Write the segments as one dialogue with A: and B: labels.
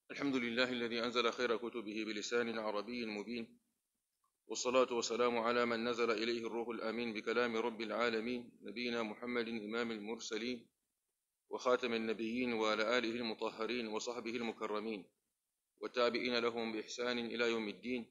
A: الحمد لله الذي أنزل خير كتبه بلسان عربي مبين والصلاة والسلام على من نزل إليه الروح الأمين بكلام رب العالمين نبينا محمد إمام المرسلين وخاتم النبيين وعلى آله المطهرين وصحبه المكرمين والتابعين لهم بإحسان إلى يوم الدين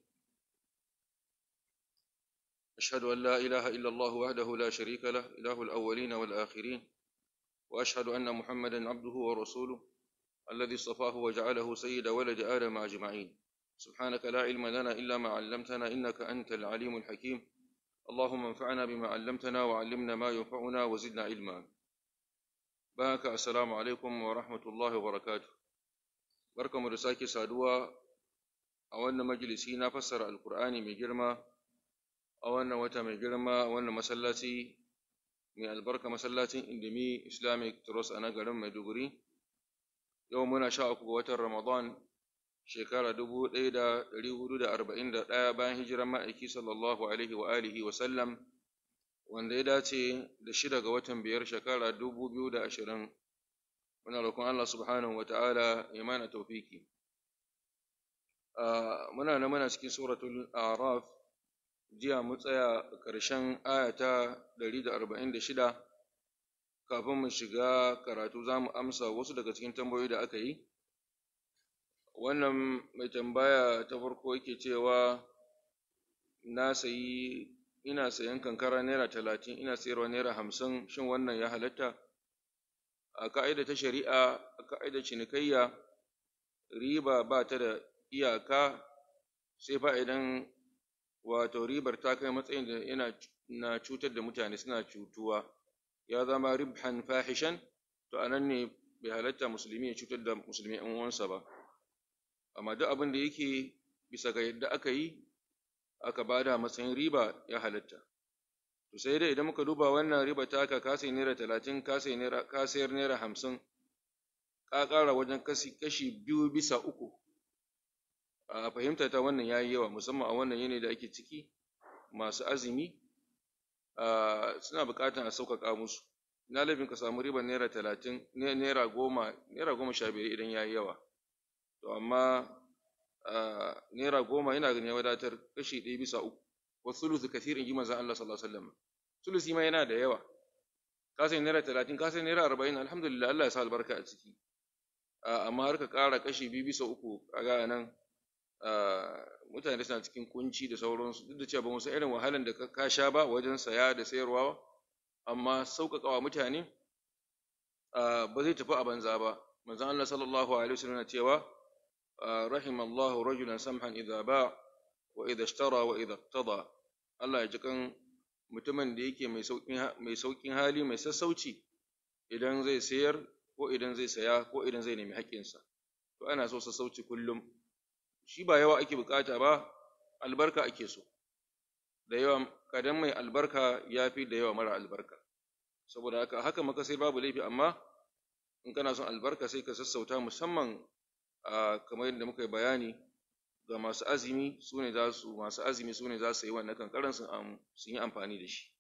A: أشهد أن لا إله إلا الله وحده لا شريك له إله الأولين والآخرين وأشهد أن محمدا عبده ورسوله الذي اصطفاه وجعله سيد ولد آدم أجمعين سبحانك لا علم لنا إلا ما علمتنا إنك أنت العليم الحكيم اللهم انفعنا بما علمتنا وعلمنا ما ينفعنا وزدنا علما بارك السلام عليكم ورحمة الله وبركاته بركة مرساكي سادوا أولنا مجلسي نفسر القرآن من جرمه a wannan wata mai girma a wannan masallaci mai albarka masallacin indimi islamic trust a nan garin maiduguri yau muna sha uku ga watan ramadan shekara dubu ɗaya da ɗari hudu da arba'in da ɗaya bayan hijiran ma'aiki sallallahu alaihi wa alihi wa sallam wanda ya dace da shida ga watan biyar shekara dubu biyu da ashirin muna roƙon allah subhanahu wa ta'ala ya mana taufiki muna nan muna cikin suratul araf jiya mu tsaya ƙarshen aya ta 146 kafin mu shiga karatu za mu amsa wasu daga cikin tambayoyi da aka yi wannan mai tambaya ta farko yake cewa na sayi ina sayan kankara naira talatin ina sayarwa naira hamsin shin wannan ya halatta a ka'ida ta shari'a a ka'ida cinikayya riba ba ta da iyaka sai fa idan wato ribar ta kai matsayin da yana na cutar da mutane suna cutuwa ya zama ribhan fahishan to anan ne bai halatta musulmi ya cutar da musulmi ɗan uwansa ba amma duk abin da yake bisa ga yadda aka yi aka bada matsayin riba ya halatta to sai dai idan muka duba wannan riba ta ka kasai naira talatin kasai naira kasayar naira hamsin ka ƙara wajen kashi biyu bisa uku a fahimta ta wannan yayi yawa musamman a wannan yanayi da ake ciki masu azumi suna buƙatar a sauƙaƙa musu na laifin ka samu ribar naira talatin naira goma naira goma sha biyar idan yayi yawa to amma naira goma yana ganin ya wadatar kashi ɗaya bisa uku wa sulusu kathirin ji manzon Allah sallallahu alaihi wasallam sulusi ma yana da yawa ka sai naira talatin ka sai naira arba'in alhamdulillah Allah ya sa albarka a ciki amma har ka ƙara kashi biyu bisa uku kaga nan mutane suna cikin kunci da sauransu duk da cewa ba mu san irin wahalan da ka sha ba wajen saya da sayarwa amma sauƙaƙawa mutane ba zai tafi a banza ba manzon Allah sallallahu alaihi wasallam yana cewa rahimallahu rajulan samhan idza ba wa idza ishtara wa idza iqtada Allah ya ji kan mutumin da yake mai sauƙin mai sauƙin hali mai sassauci idan zai sayar ko idan zai saya ko idan zai nemi haƙƙinsa to ana so sassauci kullum shi ba yawa ake bukata ba albarka ake so da yawa kadan mai albarka ya fi da yawa mara albarka saboda haka haka maka sai babu laifi amma in kana son albarka sai ka sassauta musamman kamar yadda muka yi bayani ga masu azumi su ne za su masu azumi su ne za su yi wannan kankaran sun yi amfani da shi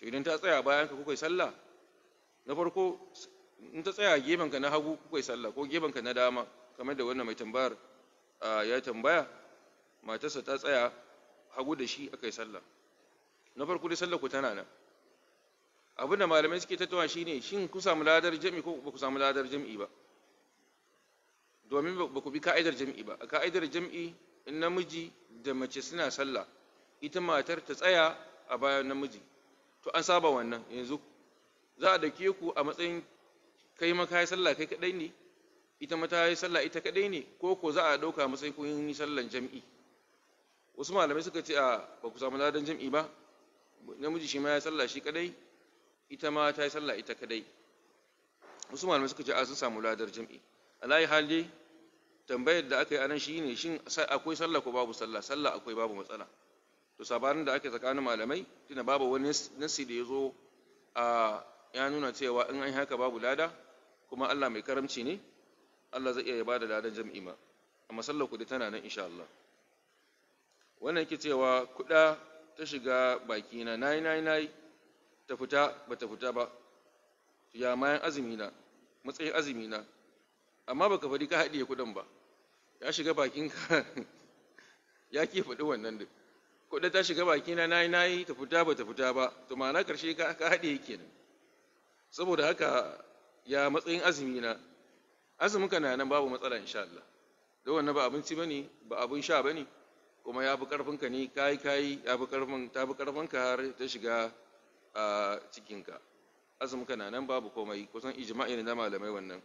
A: to idan ta tsaya bayan ka kuka yi sallah na farko in ta tsaya gefen ka na hagu kuka yi sallah ko gefen ka na dama kamar da wannan mai tambayar ya tambaya matarsa ta tsaya hagu da shi aka yi sallah na farko dai sallah ku tana nan abin da malamai suke tattauna shine shin ku samu ladar jami'i ko ba ku samu ladar jami'i ba domin ba ku bi ka'idar jami'i ba a ka'idar jami'i in namiji da mace suna sallah ita matar ta tsaya a bayan namiji to an saba wannan yanzu za a dake ku a matsayin kai maka yi sallah kai kadai ne ita mata yi sallah ita kadai ne ko ko za a dauka matsayin kun yi sallan jami'i wasu malamai suka ce a ba ku samu ladan jami'i ba namiji shi ma ya sallah shi kadai ita ma ta yi sallah ita kadai wasu malamai suka ce a sun samu ladar jami'i alayi hali tambayar da aka yi anan shi ne shin akwai sallah ko babu sallah sallah akwai babu matsala to sabanin da ake tsakanin malamai tuna babu wani nasi da ya zo a ya nuna cewa in an haka babu lada kuma Allah mai karamci ne Allah zai iya ya bada ladan jami'i ma amma sallar ku tana nan insha Allah wannan yake cewa kuda ta shiga baki na nayi nayi nayi ta fita ba ta fita ba ya mayan azumi na matsayin azumi na amma baka faɗi ka haɗiye kuɗin ba ya shiga bakin ka ya ke faɗi wannan duk kuɗa ta shiga baki na nayi nayi ta fita ba ta fita ba to ma'ana karshe ka ka haɗiye kenan saboda haka ya matsayin azumi na azumin ka na nan babu matsala insha Allah don wannan ba abinci bane ba abin sha bane kuma ya fi karfin ka ne kai kai ya fi karfin ta fi karfin ka har ta shiga a cikin ka azumin ka na nan babu komai kusan ijma'i ne na malamai wannan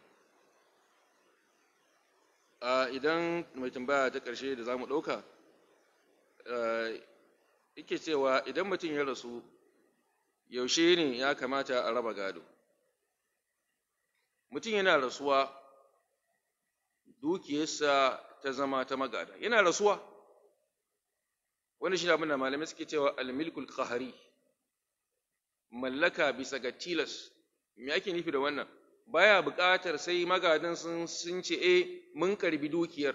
A: idan mai tambaya ta ƙarshe da za mu ɗauka yake cewa idan mutum ya rasu yaushe ne ya kamata a raba gado mutum yana rasuwa dukiyarsa ta zama ta magada yana rasuwa wani shi abin da malamai suke cewa almilkul qahari mallaka bisa ga tilas me ake nufi da wannan baya buƙatar sai magadan sun sun ce eh mun karbi dukiyar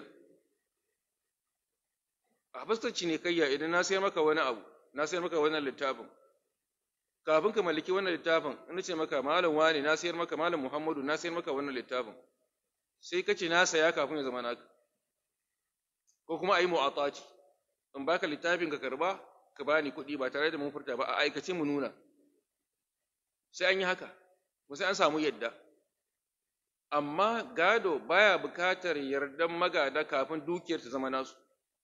A: a fuskar cinikayya idan na sayar maka wani abu na sayar maka wannan littafin kafin ka mallaki wannan littafin in ce maka malam wani na sayar maka malam muhammadu na sayar maka wannan littafin sai ka ce na saya kafin ya zama naka ko kuma a yi mu'ataci in baka littafin ka karba ka bani kuɗi ba tare da mun furta ba a aikace mu nuna sai an yi haka ko sai an samu yadda amma gado baya bukatar yardan magada kafin dukiyar ta zama nasu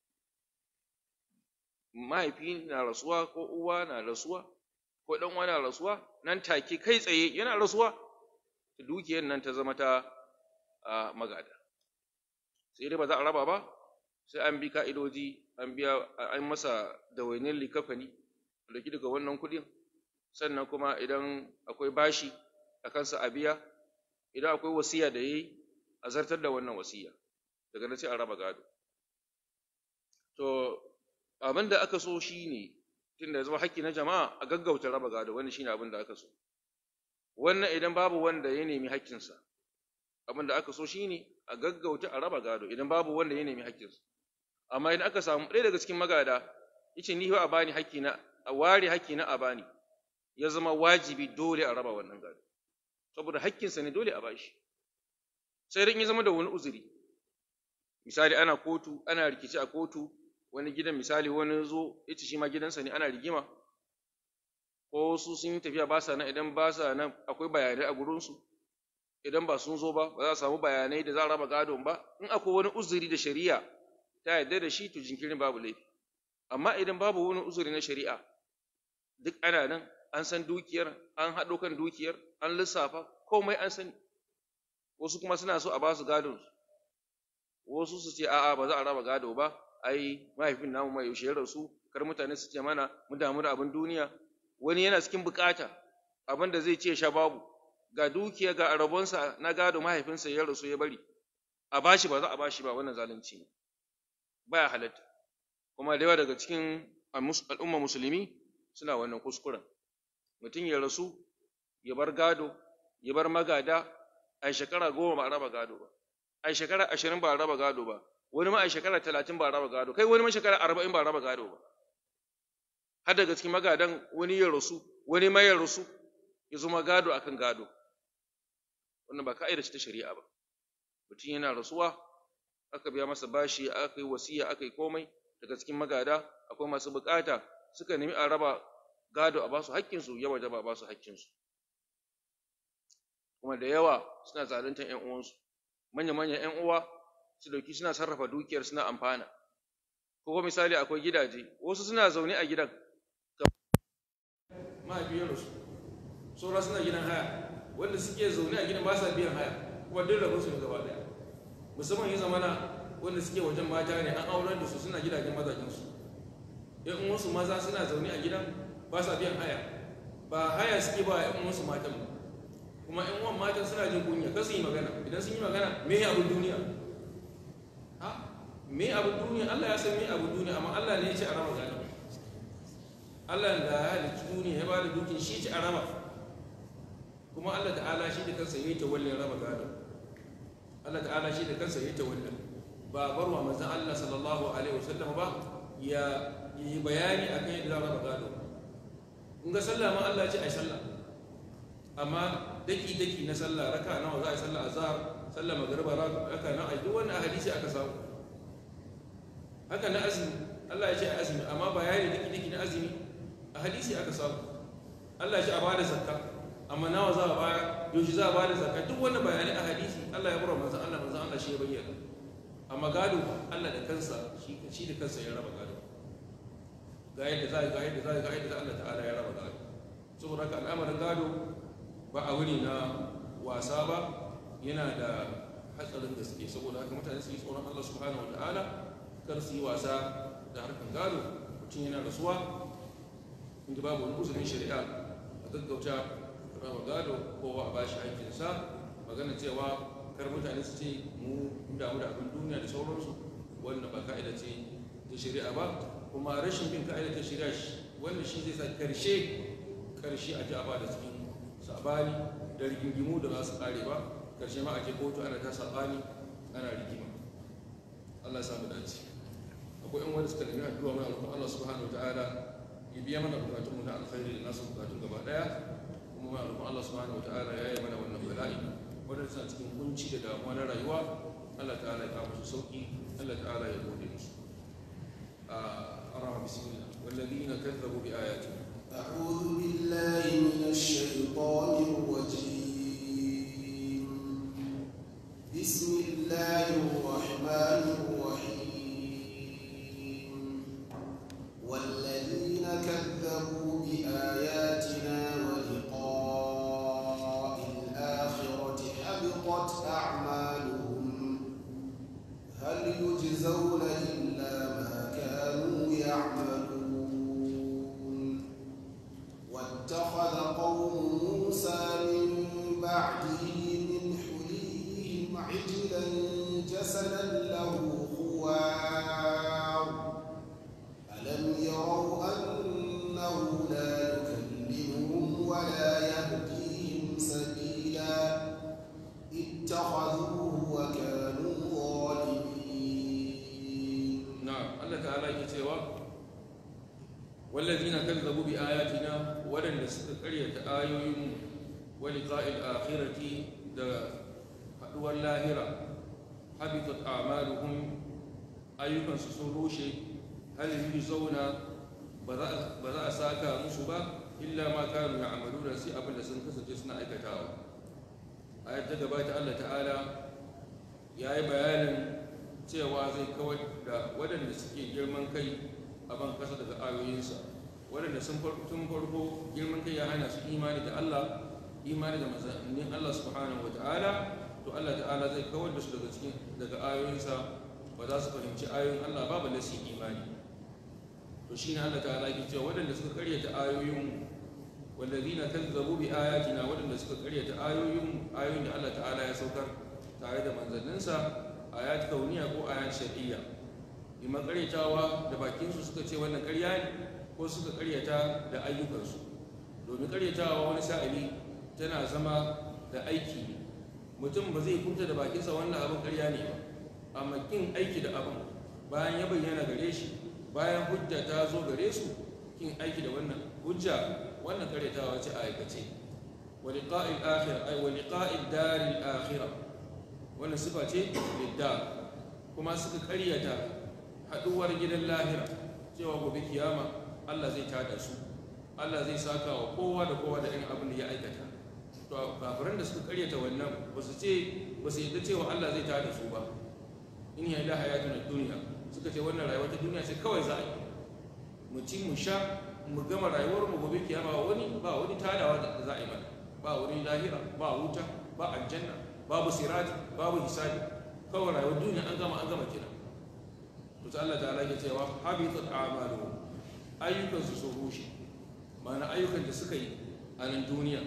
A: mahaifi na rasuwa ko uwa na rasuwa ko dan uwa na rasuwa nan take kai tsaye yana rasuwa dukiyar nan ta zama ta magada sai dai ba za a raba ba sai an bi ka'idoji an biya an masa dawainin likafani da daga wannan kuɗin sannan kuma idan akwai bashi a kansa a biya idan akwai wasiya da yayi a zartar da wannan wasiya daga nan sai a raba gado to abin da aka so shine tunda ya zama haƙƙi na jama'a a gaggauta raba gado wannan shine abin da aka so wannan idan babu wanda ya nemi haƙƙinsa abin da aka so shine a gaggauta a raba gado idan babu wanda ya nemi haƙƙinsa amma idan aka samu ɗaya daga cikin magada yace ni fa a bani haƙƙi na a ware haƙƙi na a bani ya zama wajibi dole a raba wannan gado saboda haƙƙinsa ne dole a bashi sai dai in ya zama da wani uzuri misali ana kotu ana rikici a kotu wani gidan misali wani zo yace shi ma gidansa ne ana rigima ko su sun yi tafiya ba sa nan idan ba sa nan akwai bayanai a gurinsu idan ba sun zo ba ba za a samu bayanai da za a raba gadon ba in akwai wani uzuri da shari'a ta yarda da shi to jinkirin babu laifi amma idan babu wani uzuri na shari'a duk ana nan an san dukiyar an haɗo kan dukiyar an lissafa komai an sani wasu kuma suna so a ba su gadon wasu su ce a'a ba za a raba gado ba ai mahaifin namu mai yaushe ya rasu kar mutane su ce mana mu damu da abin duniya wani yana cikin bukata abin da zai ce sha babu ga dukiya ga arabonsa na gado mahaifinsa ya rasu ya bari a bashi ba za a bashi ba wannan zalunci ne baya halatta kuma da yawa daga cikin al'umma musulmi suna wannan kuskuren mutum ya rasu ya bar gado ya bar magada a shekara goma ba a raba gado ba a shekara ashirin ba a raba gado ba wani ma a shekara talatin ba a raba gado kai wani ma shekara arba'in ba a raba gado ba har daga cikin magadan wani ya rasu wani ma ya rasu ya zama gado akan gado wannan ba ka'ida ce ta shari'a ba mutum yana rasuwa aka biya masa bashi aka yi wasiya aka yi komai daga cikin magada akwai masu bukata suka nemi a raba gado a basu haƙƙinsu ya waje ba basu haƙƙinsu kuma da yawa suna zaluntar ƴan uwansu manya-manyan ƴan uwa su dauki suna sarrafa dukiyar suna amfana ko kuma misali akwai gidaje wasu suna zaune a gidan mahaifiyar su saura suna gidan haya wanda suke zaune a gidan ba sa biyan haya kuma duk rabin su gaba daya musamman ya zamana wanda suke wajen mata ne an aurar da su suna gidajen mazajen su yan uwansu maza suna zaune a gidan ba sa biyan haya ba haya suke ba yan uwansu matan ba kuma yan uwan matan suna jin kunya kasu yi magana idan sun yi magana me abin duniya ha me abin duniya Allah ya san me abin duniya amma Allah ne ya ce a raba gado Allah da ya halicci duniya ya ba da dukin shi ci a raba kuma Allah ta'ala shi da kansa ya yi tawallin raba gado Allah ta'ala shi da kansa ya yi tawallin ba barwa manzon Allah sallallahu alaihi wasallam ba ya yi bayani akan yadda za raba gado in ga sallah ma Allah ya ce ai sallah amma daki daki na sallah raka nawa za a yi sallah azhar sallah magriba raka nawa ai duk wannan hadisi aka samu haka na azumi Allah ya ce azumi amma bayani daki daki na azumi a hadisi aka samu Allah ya ce a bada zakka amma nawa za a baya yaushe za a bada zakka duk wani bayani a hadisi Allah ya bar manzon Allah manzon Allah shi ya bayyana amma gado Allah da kansa shi shi da kansa ya raba gado ga yadda za ga yadda za ga yadda Allah ta'ala ya raba gado saboda haka al'amarin gado ba a wuri na wasa ba yana da hatsarin gaske saboda haka mutane su yi tsoron Allah subhanahu wa ta'ala kar su yi wasa da harkar gado mutum yana rasuwa inda babu wani uzurin shari'a a gaggauta raba gado kowa a bashi aikinsa magana cewa kar mutane su ce mu damu da abin duniya da sauransu wannan ba ka'ida ce ta shari'a ba kuma rashin bin ka'ida ta shari'a wannan shi zai sa karshe karshe a ji a bada cikin sabani da rigingimu da za su kare ba karshe ma a je kotu ana ta sabani ana rigima Allah ya samu dace akwai yan wanda suka nemi addu'a mai alƙur'ani Allah subhanahu wa ta'ala ya biya mana bukatun mu na alkhairi da nasu bukatun gaba daya kuma mai alƙur'ani Allah subhanahu wa ta'ala ya yi mana wannan bala'i wanda suna cikin kunci da damuwa na rayuwa Allah ta'ala ya kawo su sauki Allah ta'ala ya gode musu أرى بسم الله والذين كذبوا بآياتنا
B: أعوذ بالله من الشيطان الرجيم بسم الله الرحمن الرحيم والذين كذبوا بآياتنا ولقاء الآخرة حبطت أعمالهم هل يجزون إلا ما كانوا يعملون واتخذ قوم موسى من بعده من حليهم عجلا جسدا له خوار ألم يروا أنه لا يكلمهم ولا يهديهم سبيلا اتخذوه وكانوا ظالمين
A: نعم الله تعالى يتوى والذين كذبوا بآياتنا ولن نستقرية آيوهم ولقاء الآخرة دا حدوى اللاهرة حبطت أعمالهم أيضا سسروشي هل يجزون بذا ساكا مصبا إلا ما كانوا يعملون سي أبدا سنكسر جسنا أكتاو آية تقبات الله تعالى يا بيانا cewa zai kawar da waɗanda suke girman kai a ban kasa daga ayoyinsa waɗanda sun farko girman kai ya hana su imani da Allah imani da manzannin Allah subhanahu wa ta'ala to Allah ta'ala zai kawar da su daga cikin daga ayoyinsa ba za su fahimci ayoyin Allah ba balle su imani to shine Allah ta'ala ke cewa waɗanda suka karyata ayoyin wallazina kazzabu bi ayatina waɗanda suka karyata ayoyin ayoyin da Allah ta'ala ya saukar tare da manzanninsa ayat kauniya ko ayat shar'iyya imma karyatawa da bakinsu suka ce wannan karya ne ko suka karyata da ayyukansu domin karyatawa wani sa'ili tana zama da aiki ne mutum ba zai kunta da bakinsa wannan abin karya ne ba amma kin aiki da abin bayan ya bayyana gare shi bayan hujja ta zo gare su kin aiki da wannan hujja wannan karyatawa ce a aikace wa liqa'il akhirah ay wa liqa'id daril akhirah wannan sifa ce lidda kuma suka karyata haduwar gidan lahira cewa gobe kiyama Allah zai tada su Allah zai saka wa kowa da kowa da irin abin da ya aikata to kafiran da suka karyata wannan ba su ce ba su yadda cewa Allah zai tada su ba in ya da hayatun duniya suka ce wannan rayuwa ta duniya sai kawai za a yi mu ci mu sha mu gama rayuwar mu gobe kiyama ba wani ba wani tadawa da za a yi mana ba wani lahira ba wuta ba aljanna babu sirati babu hisabi kawai rayuwar duniya an gama an gama kina to sai Allah ta'ala ke cewa habitat a'maluhum ayyukan su sun rushe ma'ana ayyukan da suka yi a nan duniya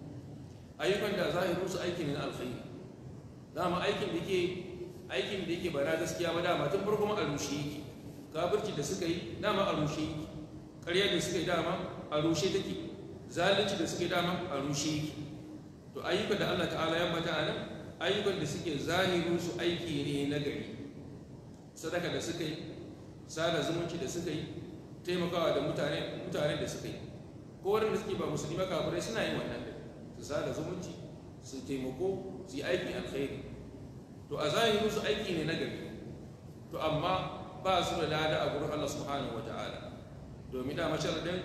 A: ayyukan da zahirin su aiki ne na alkhairi dama aikin da yake aikin da yake ba na gaskiya ba dama tun farko ma a rushe yake kafirci da suka yi dama a rushe yake ƙarya da suka yi dama a rushe take zalunci da suka yi dama a rushe yake to ayyukan da Allah ta'ala ya mata a nan ayyukan da suke zahirin su aiki ne na gari sadaka da suka yi sada zumunci da suka yi taimakawa da mutane mutane da suka yi ko waɗanda suke ba musulmi ba kafirai suna yin wannan da su sada zumunci su taimako su yi aikin alkhairi to a zahirin su aiki ne na gari to amma ba su da lada a gurin Allah subhanahu wata'ala domin da masharadin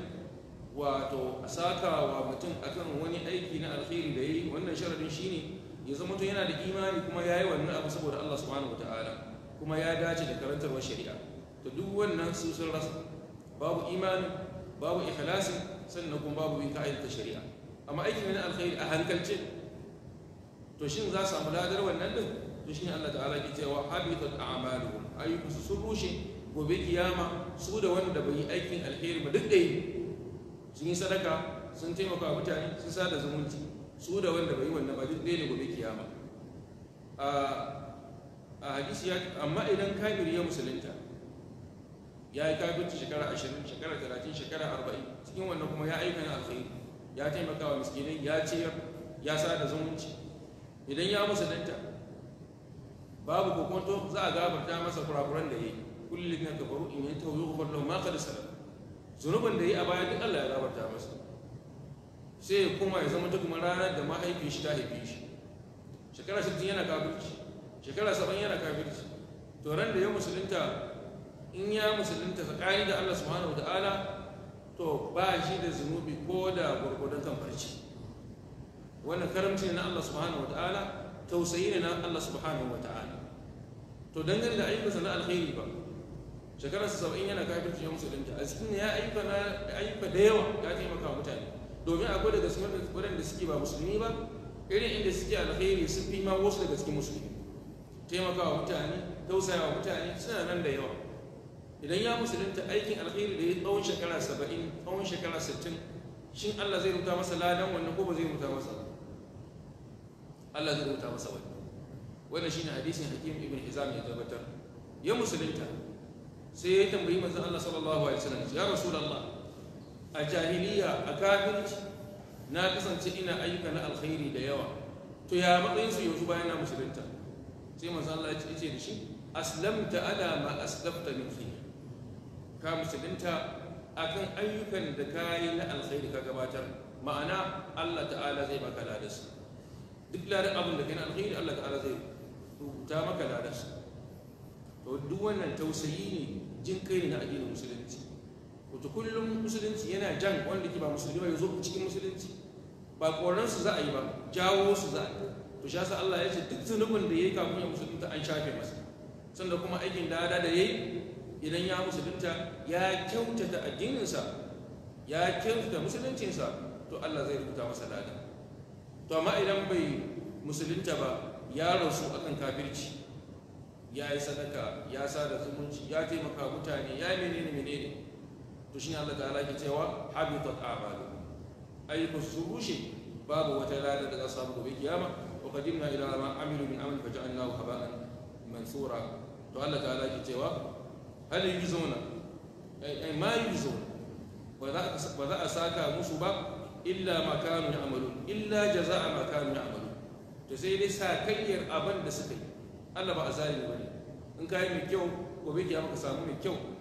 A: wato a saka wa mutum akan wani aiki na alkhairi da yi wannan sharadin shine ya zama mutum yana da imani kuma ya yi wannan abu saboda Allah subhanahu wata'ala kuma ya dace da karantarwar shari'a to duk wannan su sun rasa babu imani babu ikhlasi sannan kuma babu bin ka'idar shari'a amma aiki ne na alkhairi a hankalce to shin za su samu ladar wannan din to shine Allah ta'ala ke cewa habitat a'maluhum ayyukan su sun rushe gobe kiyama su da wanda bai yi aikin alheri ba duk da yi sun yi sadaka sun taimaka mutane sun sada zumunci su da wanda bai yi wannan ba duk ɗaya ne gobe kiyama a hadisi ya amma idan kafiri ya musulunta ya yi kafirci shekara ashirin shekara talatin shekara arba'in cikin wannan kuma ya aika na alkhairi ya taimaka wa miskinai ya ciyar ya sada zumunci idan ya musulunta babu kokonto za a gafarta masa kurakuran da ya yi kullum na kafaru in yi tauyi kufar lahu ma kada salam zunubin da ya yi a baya duk Allah ya gafarta masa sai ya kuma ya zama kuma ranar da mahaifin shi ta haife shi shekara 60 yana kafirci shekara 70 yana kafirci to ran da ya musulunta in ya musulunta tsakani da Allah subhanahu wataala to ba shi da zunubi ko da gurgurdan kan farci wannan karamci ne na Allah subhanahu wataala tausayi ne na Allah subhanahu wataala to dangane da ayyukansa na alkhairi ba shekarar saba'in yana kafirci ya musulunta a cikin ya ayyuka na ayyuka da yawa ya taimaka mutane domin akwai daga cikin waɗanda suke ba musulmi ba irin inda suke alkhairi sun fi ma wasu daga cikin musulmi taimakawa mutane tausayawa mutane suna nan da yawa idan ya musulunta aikin alkhairi da ya tsawon shekara saba'in tsawon shekara sittin shin Allah zai rubuta masa ladan wannan ko ba zai rubuta masa Allah zai rubuta masa wani wannan shine hadisin hakim ibn hizam ya tabbatar ya musulunta sai ya tambayi manzon Allah sallallahu alaihi wasallam ya rasulullah a jahiliya a kafirci na kasance ina ayyuka na alkhairi da yawa to ya matsayin su yanzu bayan na musulunta sai manzon Allah ya ce da shi aslamta ala ma aslafta min fi ka musulunta akan ayyukan da ka yi na alkhairi ka gabatar ma'ana Allah ta'ala zai baka ladarsu duk ladar abin da kai na alkhairi Allah ta'ala zai rubuta maka ladarsu to duk wannan tausayi ne jin kai ne na addinin musulunci wato kullum musulunci yana jan wanda ke ba musulmi ba ya zo cikin musulunci ba koran su za a yi ba jawo su za a yi to shi yasa Allah ya ce duk zunubin da yayi kafin ya musulunta an shafe masa sannan kuma aikin dada da yayi idan ya musulunta ya kyautata addininsa ya kyautata musuluncinsa to Allah zai rubuta masa lada to amma idan bai musulunta ba ya rasu akan kafirci ya yi sadaka ya sada zumunci ya taimaka mutane ya yi menene menene to shine Allah ta'ala ke cewa habitat a'malu ayyukan su rushe babu wata lada da za su samu gobe kiyama wa qadimna ila ma amilu min amal faja'alnahu haba'an mansura to Allah ta'ala ke cewa hal yuzuna ay ma yuzuna ba za a saka musu ba illa ma kanu ya'malun illa jaza'a ma kanu ya'malun to sai dai sakayyar abin da suka yi Allah ba a zalimi bane in ka yi mai kyau gobe kiyama ka samu mai kyau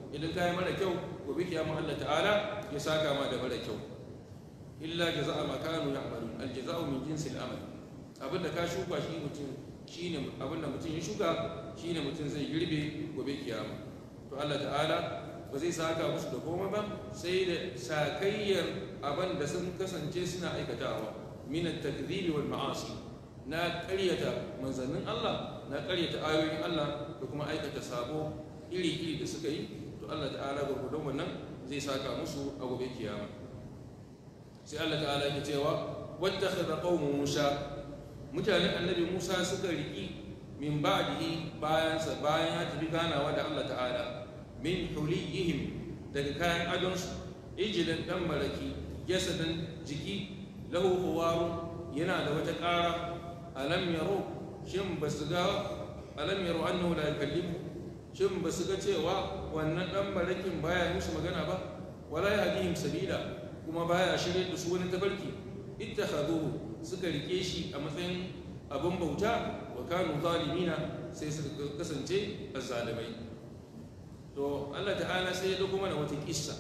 A: idan ka yi mara kyau gobe kiyama Allah ta'ala ya saka ma da mara kyau illa jaza'a ma kanu ya'malun al jaza'u min jinsil amal abinda ka shuka shi mutum shine abinda mutum ya shuka shine mutum zai girbe gobe kiyama to Allah ta'ala ba zai saka musu da komai ba sai da sakayyar abin da sun kasance suna aikatawa min at-takdhibi wal ma'asi na ƙaryata manzannin Allah na ƙaryata ayoyin Allah da kuma aikata sabo iri-iri da suka yi to Allah ta'ala gurgudun wannan zai saka musu a gobe kiyama sai Allah ta'ala yake cewa wattakhadha qaumu Musa mutanen annabi Musa suka riki min ba'dihi bayan sa bayan ya tafi ganawa da Allah ta'ala min huliyihim daga kayan adonsu ijilan dan maraki jasadan jiki lahu huwaru yana da wata ƙara alam yaro shin ba su ga alam yaro annahu la yukallimu shin ba su ga cewa wannan dan marakin baya musu magana ba wala yahdihim sabila kuma baya shirye da su wani tabarki ittakhaduhu suka rike shi a matsayin abin bauta wa kanu zalimina sai suka kasance azzalimai to Allah ta'ala sai ya dauko mana wata kissa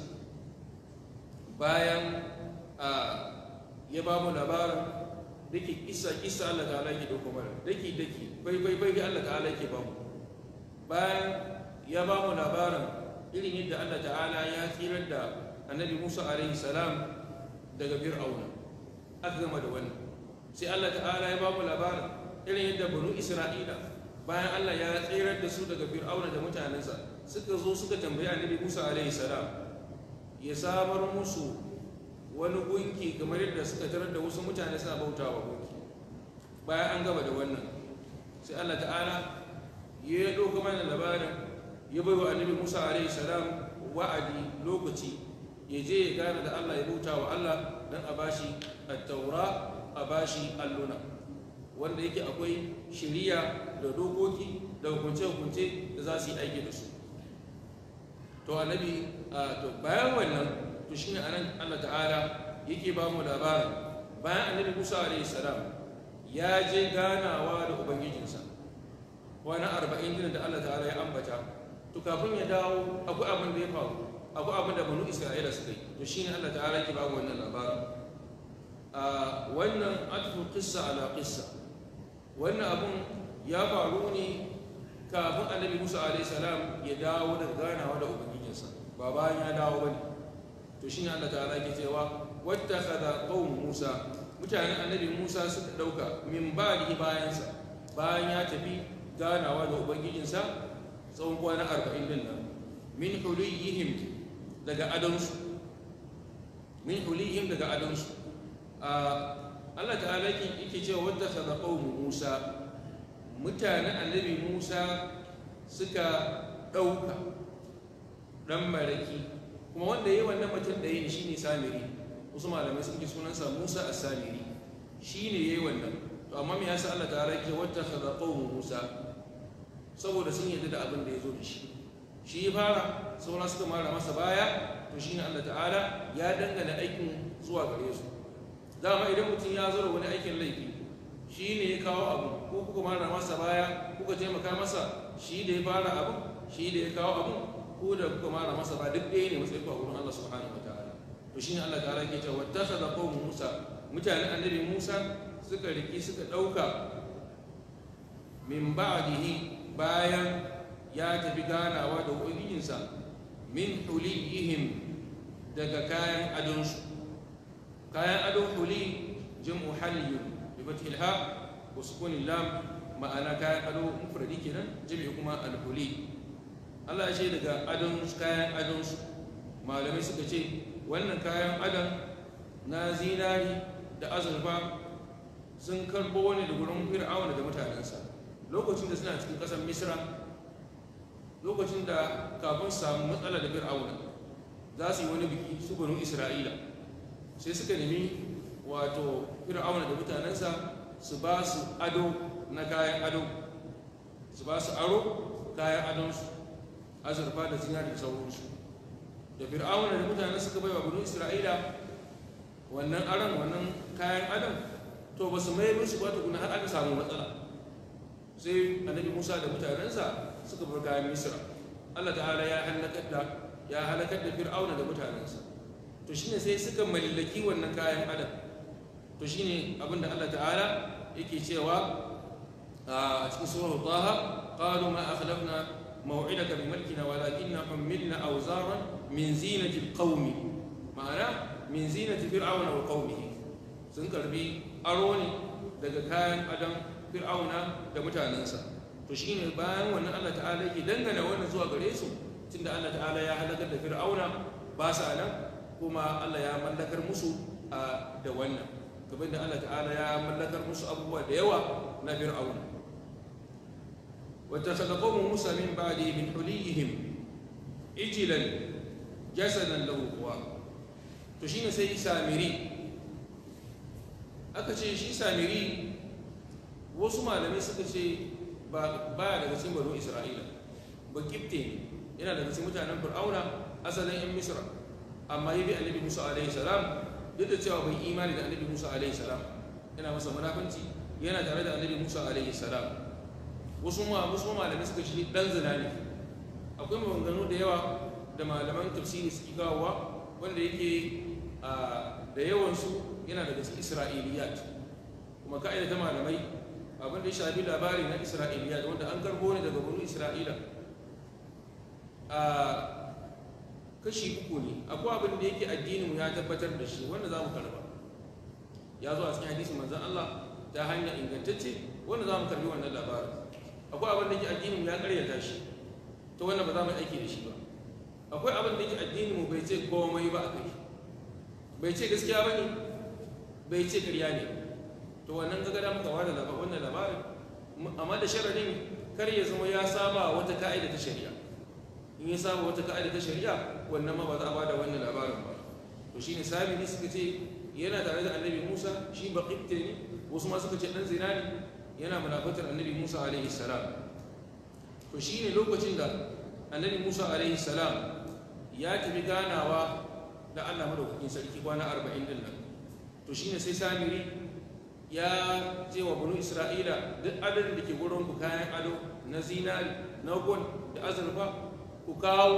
A: bayan ya ba mu labarin dake kissa kissa Allah ta'ala ke dauko mana dake dake bai bai bai Allah ta'ala ke ba mu bayan ya ba mu labarin irin yadda Allah ta'ala ya tsirar da annabi Musa alaihi salam daga fir'auna aka gama da wannan sai Allah ta'ala ya ba mu labarin irin yadda banu Isra'ila bayan Allah ya tsirar da su daga fir'auna da mutanensa suka zo suka tambayi annabi Musa alaihi salam ya samar musu wani gunki kamar yadda suka tarar da wasu mutane suna bautawa gunki bayan an gaba da wannan sai Allah ta'ala ya ɗauka mana labarin ya bai wa annabi Musa alaihi salam wa'adi lokaci ya je ya gane da Allah ya bauta wa Allah don a bashi at-taura a bashi alluna wanda yake akwai shiriya da dokoki da hukunce-hukunce da za su yi aiki da su to annabi to bayan wannan to shine anan Allah ta'ala yake ba mu labarin bayan annabi Musa alaihi salam ya je ganawa da ubangijinsa wani arba'in din da Allah ta'ala ya ambata to kafin ya dawo akwai abin da ya faru akwai abin da banu Isra'ila suka yi to shine Allah ta'ala yake ba mu wannan labarin a wannan atfu qissa ala qissa wannan abun ya faru ne kafin annabi Musa alaihi salam ya dawo daga ganawa da ubangijinsa ba bayan ya dawo bane to shine Allah ta'ala ke cewa wattakhadha qaum Musa mutanen annabi Musa suka dauka min ba'di bayansa bayan ya tafi ganawa da ubangijinsa tsawon kwana 40 din nan min huliyihim daga adonsu min huliyihim daga adonsu Allah ta'ala yake cewa wattakhadha qaum Musa mutanen annabi Musa suka dauka dan maraki kuma wanda ya yi wannan mutum da yi shi ne samiri wasu malamai sun ke sunansa musa a samiri shi ne ya yi wannan to amma me yasa allah ta rake wata kaza qawmu musa saboda sun yarda da abin da ya zo da shi shi ya fara sauran suka mara masa baya to shine allah ta'ala ya dangana aikin zuwa gare su dama idan mutum ya zo da wani aikin laifi shi ne ya kawo abu ko kuka mara masa baya kuka taimaka masa shi da ya fara abu shi da ya kawo abu ko da kuka mara masa ba duk ɗaya ne matsayin ku a wurin Allah subhanahu wa ta'ala to shine Allah ta'ala ke cewa wattakhadha qawmu Musa mutanen annabi Musa suka riki suka ɗauka min ba'dihi bayan ya tafi ganawa da ubangijinsa min huliyihim daga kayan adonsu kayan adon huli jam'u haliyun bi fathil ha wa sukunin lam ma'ana kayan ado mufradi kenan jami'i kuma al-huli Allah ce daga adon kayan adonsu malamai suka ce wannan kayan adon na zinari da azurfa sun karbo wani da gurin fir'auna da mutanensa lokacin da suna cikin ƙasar misra lokacin da kafin samu matsala da fir'auna za su yi wani biki su banu isra'ila sai suka nemi wato fir'auna da mutanensa su ba su ado na kayan ado su ba su aro kayan adonsu azurfa da zinari da sauransu da fir'auna da mutane suka bai wa banu isra'ila wannan aron wannan kayan adam to ba su mai musu ba tukuna har aka samu matsala sai annabi musa da mutanensa suka bar kayan misra Allah ta'ala ya halakar da ya halakar da fir'auna da mutanensa to shine sai suka mallaki wannan kayan adam to shine abinda Allah ta'ala yake cewa a cikin surah taha qalu ma akhlafna موعدك بملكنا ولكننا حملنا أوزارا من زينة القوم معنى من زينة فرعون وقومه sun karbi aro ne daga kayan adam fir'auna da mutanensa to shine bayan wannan Allah ta'ala yake dangana wannan zuwa gare su tunda Allah ta'ala ya halakar da fir'auna ba sa nan kuma Allah ya mallakar musu da wannan kamar da Allah ta'ala ya mallakar musu abubuwa da yawa na fir'auna واتخذ قوم موسى من بعده من حليهم عجلا جسدا له خوار to shine sai samiri aka ce shi samiri wasu malamai suka ce ba daga cikin baro isra'ila ba kifte ne yana daga cikin mutanen fir'auna asalin yan misra amma ya bi annabi musa alaihi salam duk da cewa bai imani da annabi musa alaihi salam yana masa munafanci yana tare da annabi musa alaihi salam wasu ma wasu malamai suka shi dan zina ne akwai maganganu da yawa da malaman tafsiri suke kawowa wanda yake da yawansu yana daga cikin isra'iliyat kuma ka'ida ta malamai abin da ya shafi labari na isra'iliyat wanda an karbo ne daga wani isra'ila a kashi uku ne akwai abin da yake addininmu ya tabbatar da shi wanda za mu karba ya zo a cikin hadisin manzan Allah ta hanyar ingantacce wanda za mu karbi wannan labarin akwai abin da yake addinin ya karyata shi ta wannan ba za mu aiki da shi ba akwai abin da yake addinin mu bai ce komai ba a kai bai ce gaskiya ba ne bai ce karya ne to wannan ga gada muka wada labarin wannan labarin amma da sharadin kar ya zama ya saba wata ka'ida ta shari'a in ya saba wata ka'ida ta shari'a wannan ma ba za a bada wannan labarin ba to shine sabi ne suka ce yana tare da annabi Musa shi baqibte ne wasu ma suka ce dan zina ne yana munafatar annabi musa alaihi salam to shi ne lokacin da annabi musa alaihi salam ya tafi ganawa da allah madaukakin sarki kwana arba'in din nan to shi ne sai samiri ya ce wa bunu isra'ila duk adadin da ke gurin ku kayan ado na zinari na gon da azurfa ku kawo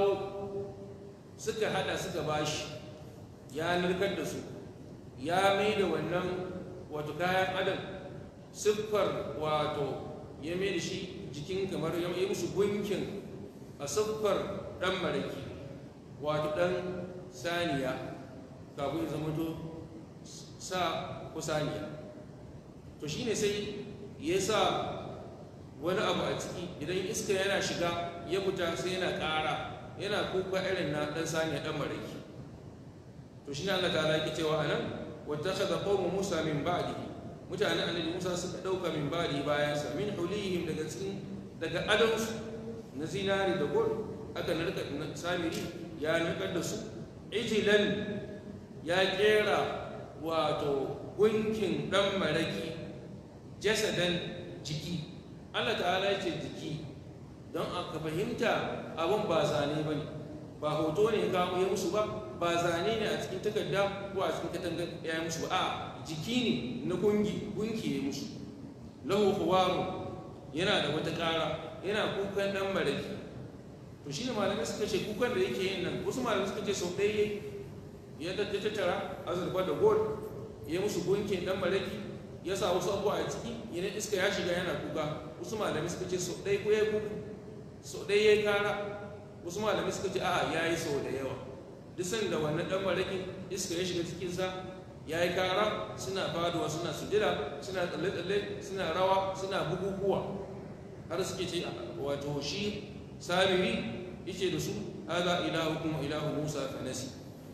A: suka hada suka bashi ya narkar da su ya mai da wannan wato kayan adam siffar wato ya mai da shi jikin kamar ya yi musu gunkin a siffar ɗan maraki wato ɗan saniya kafin ya zama to sa ko saniya to shine sai ya sa wani abu a ciki idan iska yana shiga ya fita sai yana ƙara yana kuka irin na ɗan saniya ɗan maraki to shi ne Allah ta alaƙi cewa a nan wata shaɗa ƙaunar musa min ba'dihi mutane annabi musa suka ɗauka min ba'di bayansa min hulihim daga cikin daga adamsu na zinari da gol aka narka samiri ya narkar da su ijilan ya kera wato gunkin ɗan maraki jasadan jiki Allah ta'ala ya ce jiki don aka fahimta abin ba zane ba ne ba hoto ne ya kawo ya musu ba ba zane ne a cikin takarda ko a cikin katangar ya yi musu ba a jiki ne na gungi gunki ya musu lahu huwaru yana da wata ƙara yana kukan ɗan maraki to shi ne malamai suka ce kukan da yake yin nan wasu malamai suka ce sau ɗaya ya tattara azurfa da gold ya musu gunkin ɗan maraki ya sa wasu abuwa a ciki idan iska ya shiga yana kuka wasu malamai suka ce sau ɗaya ko ya kuka sau ɗaya ya yi kara wasu malamai suka ce a'a ya yi sau da yawa duk sanda wannan ɗan marakin iska ya shiga cikinsa ya yi kara suna faduwa suna sujira suna tsalle-tsalle suna rawa suna bukukuwa har suke ce wato shi samiri yake da su haza ilahu kuma ilahu musa fa nasi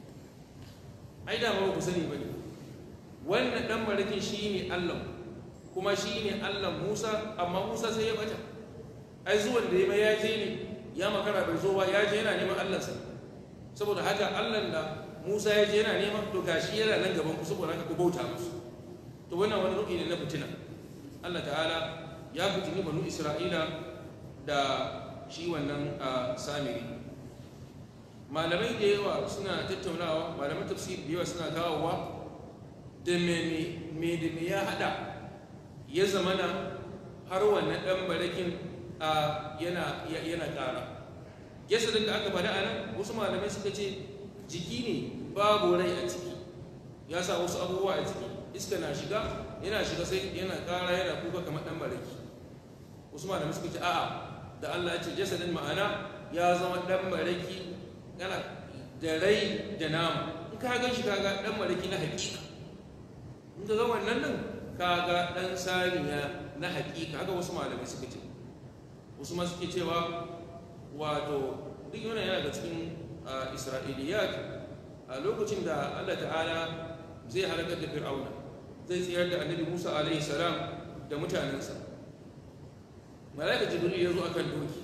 A: ai da ba ku sani bane wannan dan marakin shi ne allah kuma shi ne allah musa amma musa sai ya bata ai zuwan da ya ya je ne ya makara bai zo ba ya je yana neman allansa saboda haka allan da musa ya je yana neman to gashi yana nan gaban ku saboda haka ku bauta musu to wannan wani ru'i ne na fitina allah ta'ala ya fitini banu isra'ila da shi wannan samiri malamai da yawa suna tattaunawa malaman tafsir da yawa suna kawowa da me da me ya hada ya zamana har wannan dan barakin yana yana ƙara jasadin da aka faɗa a nan wasu malamai suka ce jiki ne babu rai a ciki ya sa wasu abubuwa a ciki iska na shiga yana shiga sai yana ƙara yana kuka kamar ɗan maraki wasu malamai suka ce a'a da Allah ya ce jasadin ma'ana ya zama ɗan maraki yana da rai da nama in ka gan shi kaga ɗan maraki na hakika in ka ga wannan nan kaga ɗan saniya na hakika haka wasu malamai suka ce wasu ma suke cewa wato duk yana yana da cikin isra'iliyat a lokacin da Allah ta'ala zai halakar da fir'auna zai tsayar da annabi musa alaihi salam da mutanensa mala'ika jibril ya zo akan doki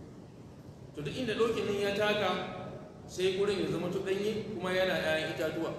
A: to duk inda dokin nan ya taka sai gurin ya zama to danye kuma yana 'ya'yan itatuwa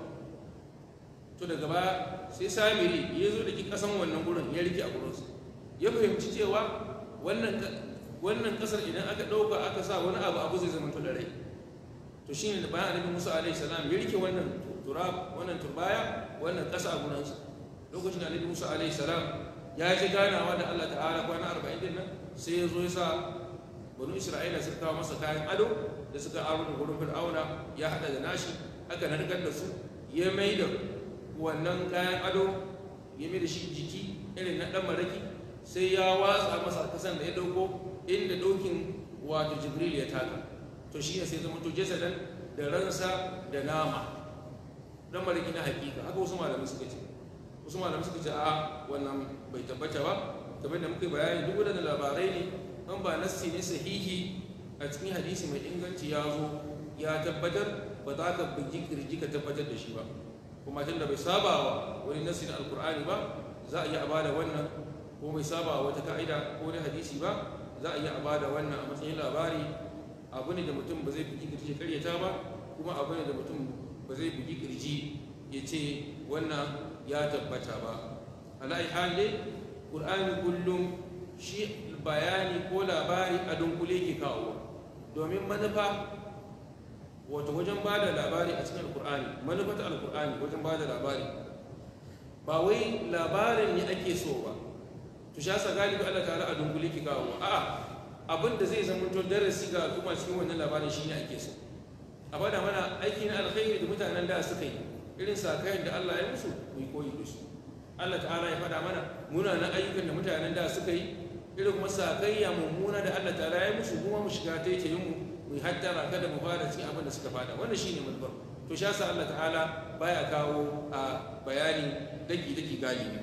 A: to daga baya sai samiri ya zo da ki kasan wannan gurin ya rike a gurinsa ya fahimci cewa wannan wannan kasar idan aka ɗauka aka sa wani abu abu zai zama to da rai to shine da bayan annabi musa alaihi salam ya rike wannan turab wannan turbaya wannan kasa a gurinsa lokacin da annabi musa alaihi salam ya ji ganawa da allah ta'ala kwana arba'in din nan sai ya zo ya sa banu isra'ila suka kawo masa kayan ado da suka aro da gurin fir'auna ya hada da nashi aka narkar da su ya mai da wannan kayan ado ya mai da shi jiki irin na dan maraki sai ya watsa masa kasan da ya dauko inda dokin wato jibril ya taka to shi ne sai zama to jasadan da ransa da nama dan maraki na hakika haka wasu malamai suka ce wasu malamai suka ce a wannan bai tabbata ba kamar da muka bayani duk wadannan labarai ne an ba nassi ne sahihi a cikin hadisi mai inganci ya zo ya tabbatar ba za ka bugi kirji ka tabbatar da shi ba kuma tunda bai saba wa wani nassi na alkur'ani ba za a iya bada wannan ko bai saba wa wata ka'ida ko wani hadisi ba za a iya bada wannan a matsayin labari abu ne da mutum ba zai bugi kirji karyata ba kuma abu ne da mutum ba zai bugi kirji ya ce wannan ya tabbata ba alai hali ƙur'ani kullum shi bayani ko labari a dunkule ke kawo domin manufa wato wajen ba da labari a cikin alkur'ani manufa ta alkur'ani wajen ba da labari ba wai labarin ne ake so ba to sha sa galibi Allah ta'ala a dunkule ke kawo a'a abin da zai zama to darasi ga al'umma cikin wannan labarin shine ake so a bada mana aiki na alkhairi da mutanen da suka yi irin sakayen da Allah ya musu mu yi koyi da su Allah ta'ala ya faɗa mana munanan ayyukan da mutanen da suka yi irin kuma sakayya mummuna da Allah ta'ala ya musu kuma mu shiga ta yake mu mu hattara kada mu fara cikin abin da suka fada wannan shine manufar to sha sa Allah ta'ala baya kawo a bayani daki daki galibi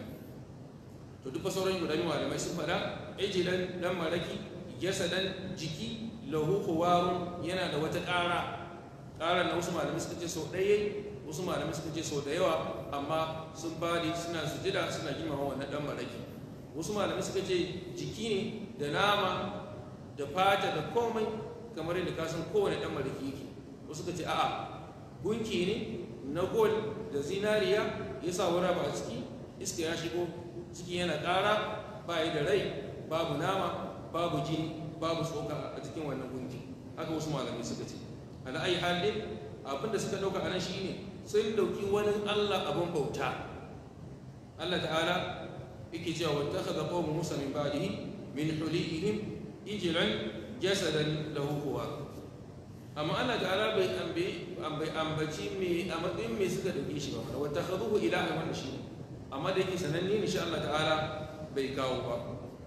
A: to duk sauran guda malamai sun fada ejilan dan maraki jasadan jiki lahu huwarun yana da wata ƙara ƙara na wasu malamai suka ce sau ɗaya wasu malamai suka ce sau da yawa amma sun fadi suna sujida suna girmama wannan dan maraki wasu malamai suka ce jiki ne da nama da fata da komai kamar yadda kasan kowane dan mariki yake wasu suka ce a'a gunki ne na gol da zinariya ya sa wani ba a ciki iska ya shigo ciki yana ƙara ba yi da rai babu nama babu jini babu tsoka a cikin wannan gunki haka wasu malamai suka ce ala ayi halin abin da suka ɗauka a nan shine sun ɗauki wani allah abin bauta allah ta'ala yake cewa wattakhadha qawmu musa min ba'dihi min hulihim ijlan jasadan lahu huwa amma Allah ta'ala bai ambai ambaci me a matsayin me suka dauke shi ba wanda wattakhaduhu ilaha wannan shi amma da yake sananne ne shi Allah ta'ala bai kawo ba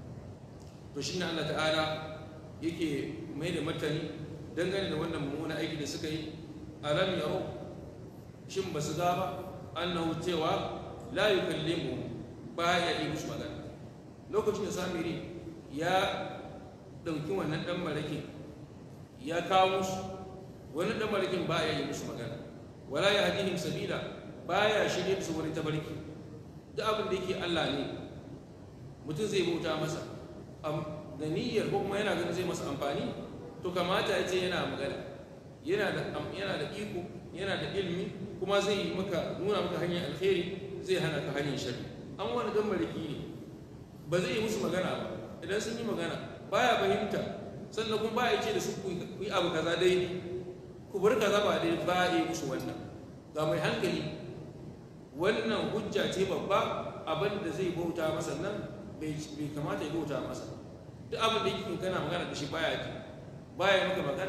A: to shine Allah ta'ala yake mai da martani dangane da wannan mummuna aiki da suka yi alam yaro shin ba su ga ba annahu cewa la yukallimu baya yi musu magana lokacin da samiri ya ɗauki wannan ɗan marake ya kawo musu wani ɗan marakin baya yi musu magana wala ya hadihim sabila baya shirye su wani tabarki duk abin da yake Allah ne mutum zai bauta masa da niyyar ko kuma yana ganin zai masa amfani to kamata ya ce yana magana yana da yana da iko yana da ilmi kuma zai yi maka nuna maka hanyar alkhairi zai hana ka hanyar sharri an wani dan mariki ne ba zai yi musu magana ba idan sun yi magana baya fahimta sannan kuma baya ce da su ku yi abu kaza daidai ku bar kaza ba dai ba yi musu wannan ga mai hankali wannan hujja ce babba abin da zai bauta masa nan bai kamata ya bauta masa duk abin da yake kana magana da shi baya ji baya maka magana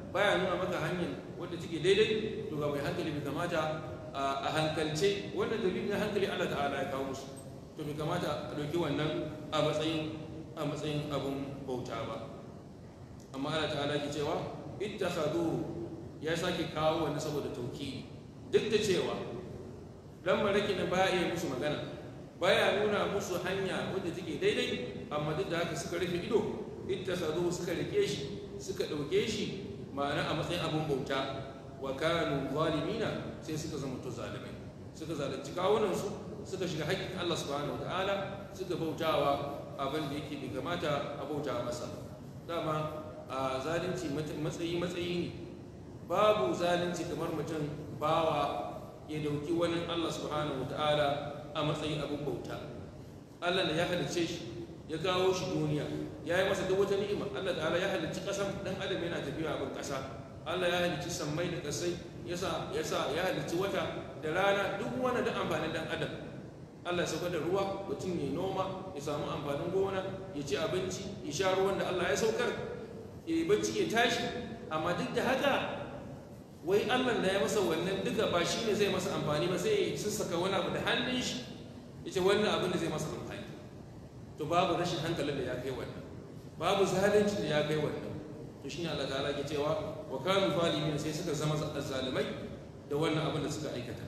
A: baya nuna maka hanyar wadda take daidai to ga mai hankali bai kamata a hankalce wannan dalilin hankali Allah ta'ala ya kawo musu to bai kamata a ɗauki wannan a matsayin a matsayin abun bauta ba amma Allah ta'ala ke cewa ittakhadhu ya sake kawo wani saboda tauki duk da cewa dan maraki na baya iya musu magana baya nuna musu hanya wadda take daidai amma duk da haka suka rufe ido ittakhadhu suka rike shi suka dauke shi ma'ana a matsayin abun bauta wa kanu zalimina sai suka zama to zalimai suka zalunci kawunan su suka shiga haƙƙin Allah subhanahu wataala suka bautawa abin da yake bai kamata a bauta masa dama a zalunci matsayi matsayi ne babu zalunci kamar mutum bawa ya dauki wani Allah subhanahu ta'ala a matsayin abin bauta Allah da ya halicce shi ya kawo shi duniya ya yi masa duk wata ni'ima Allah ta'ala ya halicci ƙasan dan adam yana tafiya abin ƙasa Allah ya halicci sammai da ƙasai yasa yasa ya halicci wata da rana duk wani da amfanin dan adam Allah ya sauka da ruwa mutum ya noma ya samu amfanin gona ya ci abinci ya sha ruwan da Allah ya saukar ya yi bacci ya tashi amma duk da haka wai allah da ya masa wannan duka ba shi ne zai masa amfani ba sai ya sassaka wani abu da hannun shi ya ce wannan abin da zai masa amfani to babu rashin hankalin da ya kai wannan babu zalunci da ya kai wannan to shi ne allah ta'ala ke cewa wa kanu zalimin sai suka zama zalimai da wannan abin da suka aikata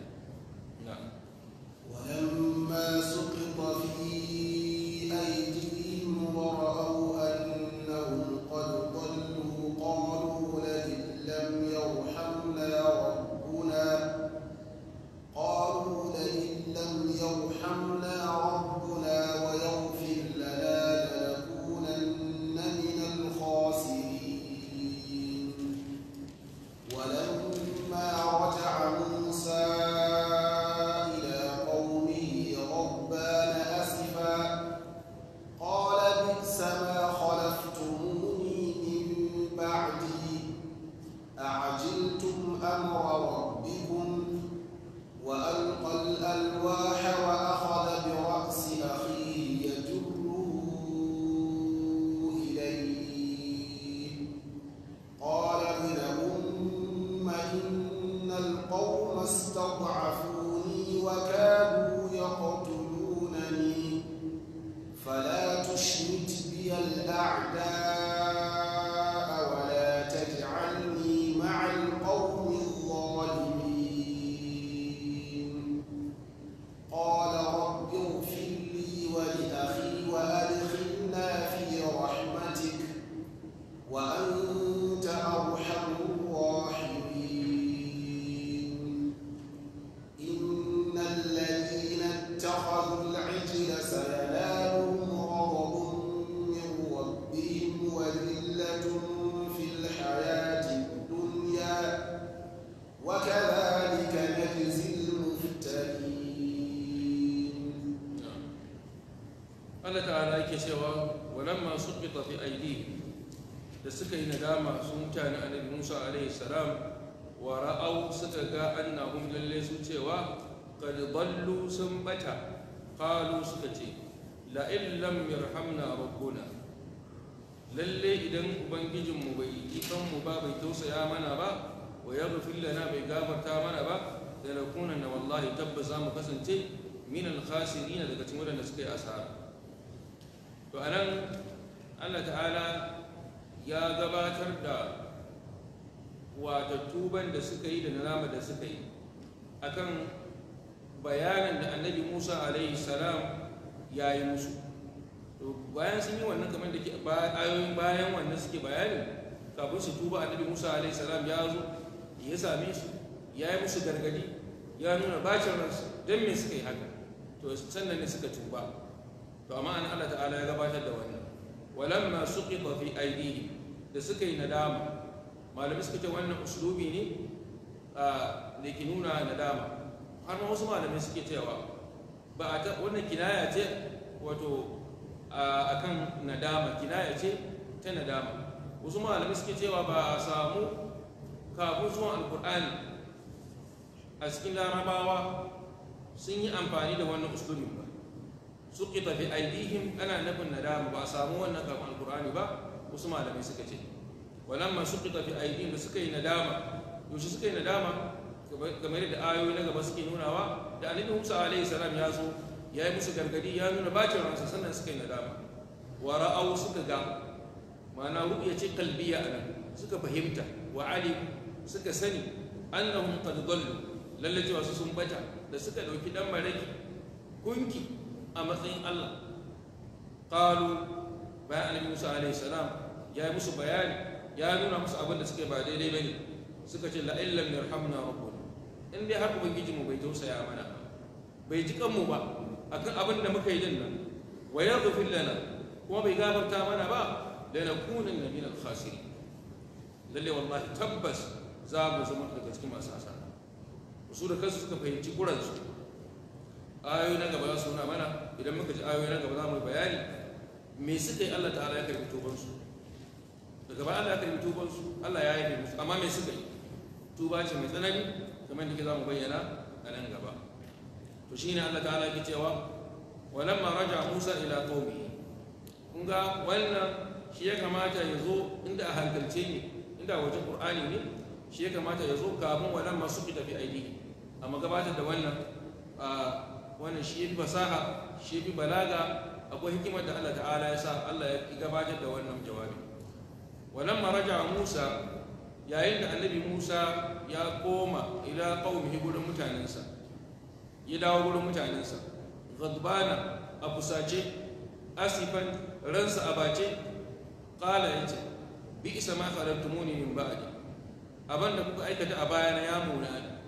B: ولما سقط في أيديهم ورأوا أنهم قد ضلوا قالوا لئن لم يرحمنا ربنا قالوا لئن لم يرحمنا ربنا ويغفر لنا لنكونن من الخاسرين ولما رجع موسى إلى قومه غضبان أسفا قال بئس ما خلفتموني من بعدي أعجلتم أمر ربكم وألقى الألواح وأخذ برأس أخيه يجره إليه قال ابن أم إن القوم استضعفوني وكادوا يقتلونني فلا تشمت بي الأعداء ولا تجعلني مع القوم الظالمين قال رب اغفر لي ولأخي وأدخلنا في رحمتك وأنت أرحم الراحمين إن الذين اتخذوا العجل سينالهم غضب من ربهم وذلة في الحياة الدنيا وكذلك نجزي المفترين
A: Allah ta'ala yake cewa walamma suqita fi aydihim da suka yi nadama su mutane annabi Musa alaihi salam wa ra'aw suka ga annahum lalle su cewa qad dallu sun bata qalu suka ce la in lam yarhamna rabbuna lalle idan ubangijin mu bai ikan mu ba bai tausaya mana ba wa yaghfir lana bai gafarta mana ba da nakuna na wallahi tabbas za mu kasance min al-khasirin daga cikin wadanda suka yi asara to a nan allah ta'ala ya gabatar da wata tuban da suka yi da nadama da suka yi akan bayanin da annabi musa alaihi salam ya yi musu to bayan sun yi wannan kamar da ke ayoyin bayan wannan suke bayani kafin su tuba annabi musa alaihi salam ya zo ya same su ya yi musu gargadi ya nuna bacin ransu don me suka yi haka to sannan ne suka tuba to amma an Allah ta'ala ya gabatar da wannan walamma suqita fi aydihim da suka yi nadama malamai suka ce wannan uslubi ne da ke nuna nadama har ma wasu malamai suke cewa ba a wannan kinaya ce wato akan nadama kinaya ce ta nadama wasu malamai suke cewa ba a samu kafin zuwan alkur'ani a cikin larabawa sun yi amfani da wannan uslubin ba suqita fi aidihim ana nufin nadama ba a samu wannan kafin alkur'ani ba wasu malamai suka ce walamma suqita fi aydihim da suka yi nadama yaushe suka yi nadama game da ayoyi na gaba suke nunawa da annabi Musa alaihi salam ya zo ya yi musu gargadi ya nuna bacin ransa sannan suka yi nadama wa ra'aw suka ga ma'ana ru'ya ce kalbiya anan suka fahimta wa alim suka sani annahum qad dallu lalle cewa su sun bata da suka dauki dan maraki kunki a matsayin Allah qalu bayan annabi Musa alaihi salam ya yi musu bayani ya nuna musu abin da suka ba daidai bane suka ce la illam yarhamna rabbuna in dai har ubangiji mu bai tausaya mana bai ji kanmu ba akan abin da muka yi din nan wa yaghfir lana kuma bai gafarta mana ba lanakunanna min al-khasirin lalle wallahi tabbas za mu zama daga cikin masu asara su da kansu suka fahimci kuransu ayoyi na gaba za su nuna mana idan muka ji ayoyi na gaba za mu yi bayani me suka yi Allah ta'ala ya karbi tubansu daga baya Allah ya karbi tubansu Allah ya yi musu amma me suka yi tuba ce mai tsanani kamar da ke za mu bayyana a nan gaba to shine Allah ta'ala ke cewa walamma raja Musa ila qaumihi kun ga wannan shi ya kamata ya zo inda a hankalce ne inda wajen qur'ani ne shi ya kamata ya zo kafin wannan masu fi tafi aiki amma gabatar da wannan wannan shi ya fi fasaha shi ya fi balaga akwai hikimar da Allah ta'ala ya sa Allah ya gabatar da wannan jawabi wannan maraja Musa yayin da annabi Musa ya koma ila qaumihi gurin mutanensa ya dawo gurin mutanensa ghadbana a fusace asifan ransa a bace qala yace bi isa ma kharajtumuni min ba'di abanda kuka aikata a bayana ya muna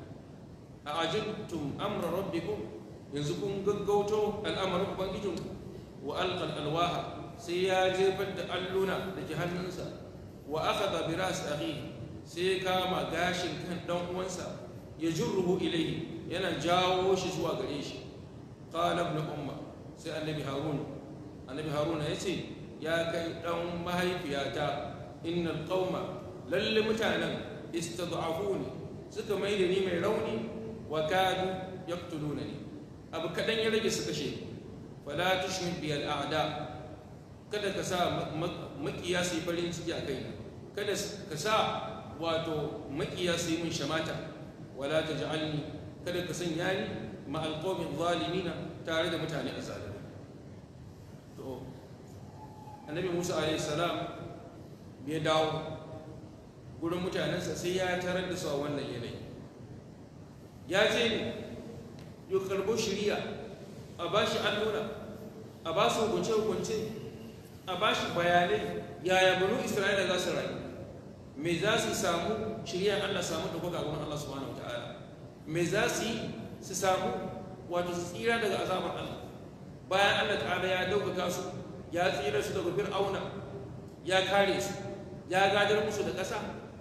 A: a ajibtum amra rabbikum yanzu kun gaggauto al'amarin ubangijinku wa alqal alwaha sai ya jefar da alluna da ke hannunsa wa akhadha bi ras akhihi sai ya kama gashin kan dan uwansa ya jurruhu ilayhi yana jawo shi zuwa gare shi qala ibn umma sai annabi harun annabi haruna yace ya kai dan mahaifiyata innal qauma lalle mutanen istad'afuni suka mai da ni mai rauni wa kadu yaqtulunani abu kadan ya rage su kashe fala tushmit bi al'ada kada ka sa makiya su yi farin ciki a kai kada ka sa wato makiya su yi min shamata wala taj'alni kada ka sanya ni ma alqawmi zalimina tare da mutane azalimai to annabi Musa alayhi salam bai dawo gurin mutanensa sai ya tarar da su a wannan yanayi ya je ne ya karbo shiriya a ba shi allura a ba su hukunce-hukunce a ba shi bayanai yaya banu isra'ila za su rayu me za su samu shirya allah samu da kuka gurin allah subhanahu wa ta'ala me za su yi su samu wato su tsira daga azabar allah bayan allah ta'ala ya ɗaukaka su ya tsira su daga fir'auna ya kare su ya gadar musu da ƙasa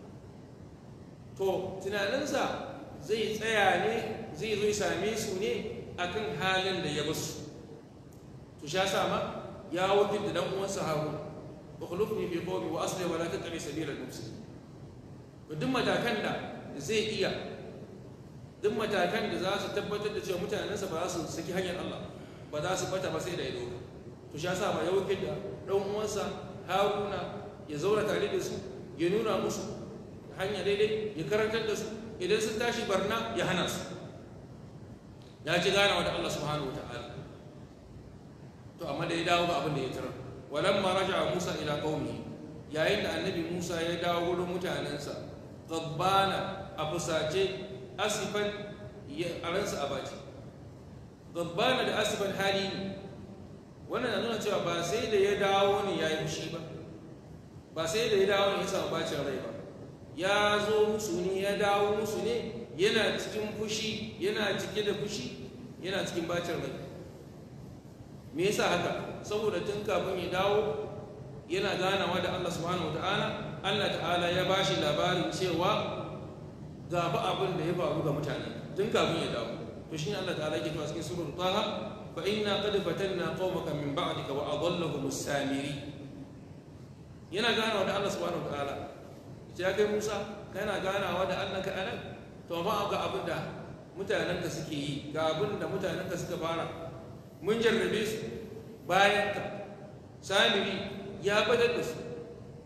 A: to tunaninsa zai tsaya ne zai zo ya same su ne akan halin da ya basu to sha sama ya wakil da dan uwansa harun wa khulufni fi qawmi wa asli wa la tattabi sabila al-mufsidin to duk matakan da zai iya duk matakan da za su tabbatar da cewa mutanensa ba za su saki hanyar Allah ba za su bata ba sai da ido to sha sama ya wakil da dan uwansa haruna ya zauna tare da su ya nuna musu hanya daidai ya karantar da su idan sun tashi barna ya hana su ya ci ganawa da Allah subhanahu wataala to amma da ya dawo ga abin da ya tara walamma raja'a Musa ila qaumi yayin da annabi Musa ya dawo wurin mutanensa gabbana a fusace asifan ya aransa a baci gabbana da asifan hali ne wannan na nuna cewa ba sai da ya dawo ne ya yi fushi ba ba sai da ya dawo ne ya samu bacin rai ba ya zo musu ne ya dawo musu ne yana cikin fushi yana cike da fushi yana cikin bacin rai me yasa haka saboda tun kafin ya dawo yana ganawa da Allah subhanahu wataala Allah ta'ala ya bashi labarin cewa ga fa abin da ya faru ga mutane tun kafin ya dawo to shine Allah ta'ala yake cewa cikin surah Taha fa inna qad fatanna qaumaka min ba'dika wa adallahum as-samiri yana ganawa da Allah subhanahu wataala ya kai Musa kana ganawa da Allah ka anan to ba ga abin da mutanenka suke yi ga abin da mutanenka suka fara mun jarrabe su bayan ka samiri ya badar da su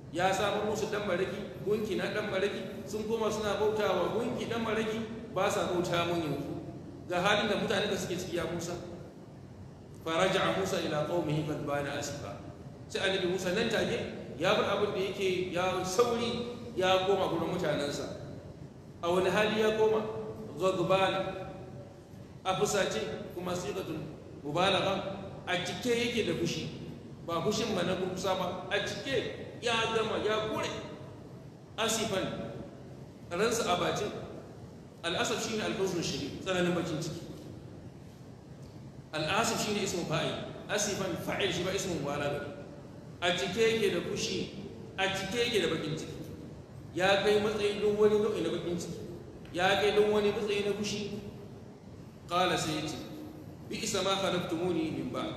A: ya samar musu dan maraki gunki na dan maraki sun koma suna bautawa gunki dan maraki ba sa bauta mun yanzu ga halin da mutane da suke ciki ya Musa faraja Musa ila qaumihi qad bana asifa sai annabi Musa nan take ya bar abin da yake ya sauri ya koma gurin mutanensa a wani hali ya koma ghadbana a fusace kuma sigatun mubalagha a cike yake da fushi ba fushin ma na kusa ba a cike ya gama ya kure asifan ransa a bacin al'asaf shine alhuzun shiri tsananin bakin ciki al'asaf shine ismu fa'il asifan fa'il shi ba ismu mubalagha a cike yake da fushi a cike yake da bakin ciki ya kai matsayi don wani nau'i na bakin ciki ya kai don wani matsayi na fushi qala sai yace bi isa ma khalaqtumuni min ba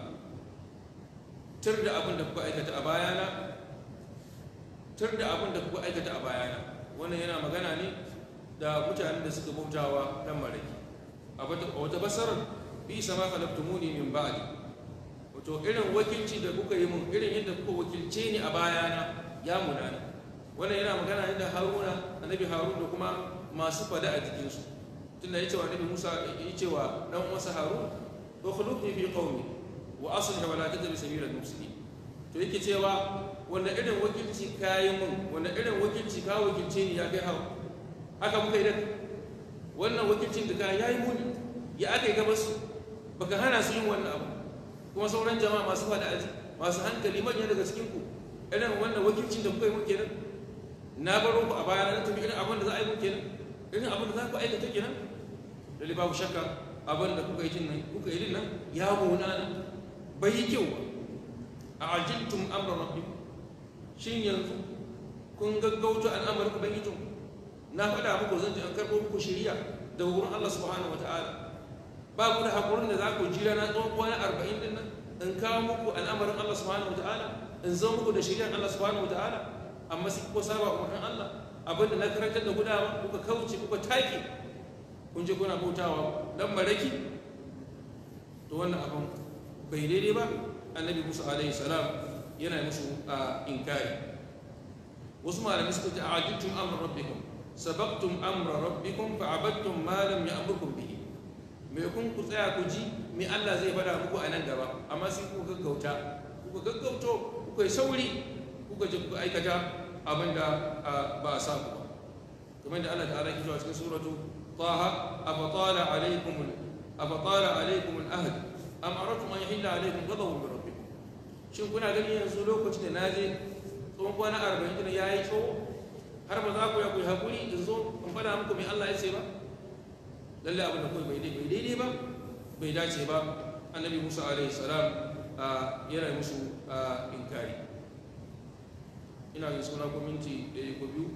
A: tur da abin da kuka aikata a bayana tur da abin da kuka aikata a bayana wannan yana magana ne da mutanen da suka bautawa dan maraki a wata basarar bi isa ma khalaqtumuni min ba'di wato irin wakilci da kuka yi mun irin yadda kuka wakilce ni a bayana ya munana wannan yana magana ne da haruna annabi harun da kuma masu fada a jikinsu tunda ya ce wa annabi musa ya ce wa dan uwansa harun ukhlufni fi qaumi wa aslih wa la tattabi sabila al-mufsidin to yake cewa wanda irin wakilci kayi mun wanda irin wakilci ka wakilce ni ya kai hawa haka muka yi da wannan wakilcin da ka yayi muni ya aka yi gabas baka hana su yin wannan abu kuma sauran jama'a masu fada aji masu hankali manya daga cikin ku irin wannan wakilcin da kuka yi mun kenan na baro ku a baya na tafi irin abin da za a yi mun kenan irin abin da za ku aikata kenan lalle babu shakka abin da kuka yi jin nan kuka yi din nan ya munana bai yi kyau ba a ajiltum amra rabbikum shin yanzu kun gaggauta al'amarin ubangijin na faɗa muku zan ji an karɓo muku shari'a da wurin Allah subhanahu wataala ba ku da hakurin da za ku jira na tsawon kwana arba'in din nan in kawo muku al'amarin Allah subhanahu wataala in zo muku da shari'ar Allah subhanahu wataala amma sai kuka saba umarnin Allah abinda na karantar da gudawa kuka kauce kuka take kun je kuna bautawa dan maraki to wannan abin bai daidai ba annabi musa alaihi salam yana musu a inkari wasu malamai suka ce a'ajibtum amra rabbikum sabaqtum amra rabbikum fa abadtum ma lam ya'murkum bihi me kun ku tsaya ku ji me Allah zai faɗa muku a nan gaba amma sai kuka gaggauta kuka gaggauto kuka yi sauri kuka je kuka aikata abinda ba a sa ku ba kamar da Allah ta'ala ke cewa cikin suratu taha afatala alaikum afatala alaikum al-ahd am aratum an yahilla alaikum ghadabun min rabbikum shin kuna gani yanzu lokacin da naje tsawon kwana arba'in din yayi tsawo har ba za ku ya ku hakuri in zo in faɗa muku me Allah ya ce ba lalle abin da kai bai bai daidai ba bai dace ba annabi Musa alaihi salam yana musu inkari ina yin suna ko minti ɗaya ko biyu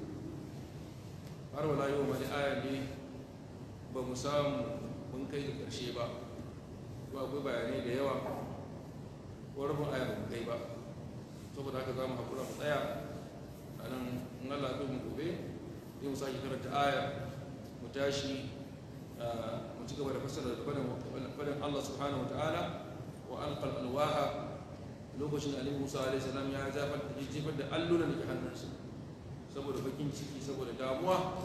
A: har wala yau wani aya ne ba mu samu mun kai da ƙarshe ba ko akwai bayanai da yawa ko rabin aya ba mu kai ba saboda haka za mu haƙura mu tsaya a nan in Allah ya mu gobe zai mu sake karanta aya mu tashi mu ci gaba da fassara da faɗin Allah subhanahu wa ta'ala wa alqal alwaha lokacin da Annabi Musa alaihi salam ya jefar da allunan da ke hannunsa saboda bakin ciki saboda damuwa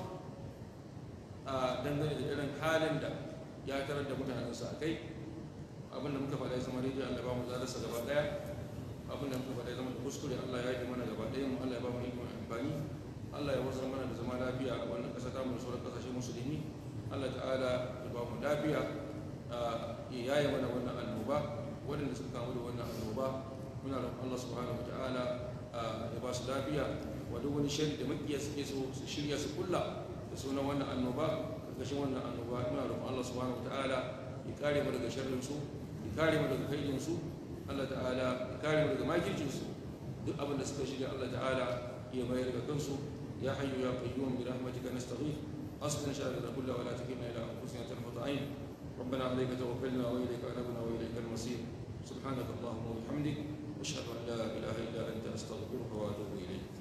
A: a dangane da irin halin da ya tarar da mutanensa a kai abin da muka faɗa ya zama rediyo Allah ba mu zalarsa gaba ɗaya abin da muka faɗa ya zama da kuskure Allah ya yi mana gaba ɗaya mu Allah ya ba mu ikon amfani Allah ya wasu mana da zama lafiya a wannan ƙasa ta mu da sauran ƙasashen musulmi Allah ta'ala ya ba mu lafiya ya yaye mana wannan annoba waɗanda suka kamu da wannan annoba muna roƙon Allah subhanahu wa ta'ala ya ba su lafiya wa duk wani shari da makiya suke so su shirya su kulla da sunan wannan annoba karkashin wannan annoba muna roƙon Allah subhanahu wa ta'ala ya kare mu daga sharrin su ya kare mu daga kaidin su Allah ta'ala ya kare mu daga makircin su duk abin da suka shirya Allah ta'ala ya bayar daga kansu ya hayyu ya qayyum bi rahmatika nastaghith أصلنا شأننا كله ولا تكلنا إلى أنفسنا طرفة عين ربنا عليك توكلنا وإليك أنبنا وإليك المصير سبحانك اللهم وبحمدك أشهد أن لا إله إلا أنت أستغفرك وأتوب إليك